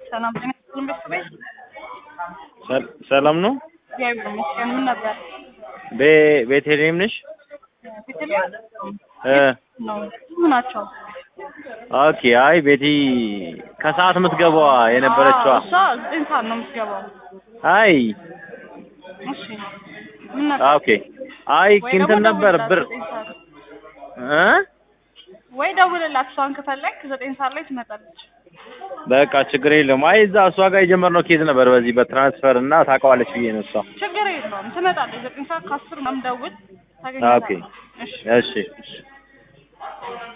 ሰላም ጤና ይስጥልን ቤተሰቤት። ሰል- ሰላም ነው። እግዚአብሔር ይመስገን። ምን ነበር? ቤ- ቤተልሔም ነሽ? ቤተልሔም እ ነው ብዙ ናቸው። ኦኬ። አይ ቤቲ ከሰዓት የምትገባዋ የነበረችዋ። አዎ፣ እሷ ዘጠኝ ሰዓት ነው የምትገባው። አይ እሺ ምን ነበር? ኦኬ። አይ ወይ እንትን ደግሞ ነበር ደውልላት ብር ዘጠኝ ሰዓት እ ወይ ደውልላት። እሷን ከፈለግ ዘጠኝ ሰዓት ላይ ትመጣለች። በቃ ችግር የለም። አይ እዛ እሷ ጋር የጀመርነው ኬዝ ነበር በዚህ በትራንስፈር እና ታውቀዋለች ብዬ ነው እሷ። ችግር የለውም ትመጣለች። ዘጠኝ ሰዓት ከአስር ምናምን ደውል ኦኬ። ታገኛታለች። እሺ እሺ